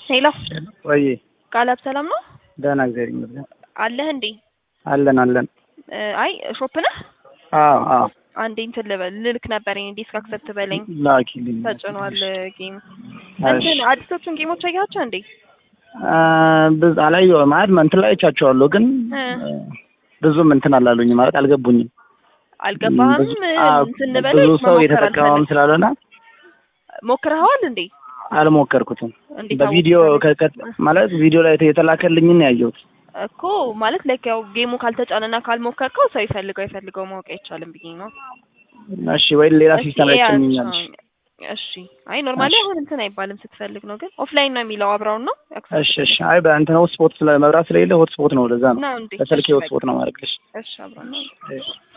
ሄሎ ወይ ቃላብ ሰላም ነው ደህና እግዚአብሔር ይመስገን አለህ እንዴ? አለን አለን። እ አይ ሾፕ ነህ? አዎ አዎ አንዴ እንትን ልበል ልልክ ነበረኝ ዲስክ አክሰፕት በለኝ ላኪልኝ። ተጭኗል ጌም እሺ። እንትን አዲሶቹን ጌሞች አያቸው እንዴ? አ ብዙ አላየሁም ማለት እንትን ላይ አይቻቸዋለሁ ግን እ ብዙም እንትን አላሉኝ ማለት አልገቡኝም። አልገባህም? ብዙ አዎ፣ እንትን ልበል ብዙ ሰው መሞከር የተጠቀመም አልፈልግም። ስላልሆነ ሞክረኸዋል እንዴ? አልሞከርኩትም። እንዴት በቪዲዮ አወቅህ? ከ- ከ- ማለት ቪዲዮ ላይ የተላከልኝን ነው ያየሁት። እኮ ማለት ላይክ ያው ጌሙ ካልተጫነና ካልሞከርከው ሰው ይፈልገው አይፈልገው ማወቅ አይቻልም ብዬ ነው። እሺ ወይ ሌላ እስኪ ሲስተም ላይ ያቸው- ትጨምኛለሽ? እሺ አይ ኖርማሊ እሺ። አሁን እንትን አይባልም ስትፈልግ ነው ግን ኦፍላይን ነው የሚለው አብረውን ነው እሺ እሺ። አይ በእንትን ሆት ስፖት ስለ መብራት ስለሌለ ሆት ስፖት ነው ለዛ ነው ነው እንዴ በስልኬ እሺ፣ ሆት ስፖት ነው ማድረግልሽ። በቃ። እሺ አብረን ነው እሺ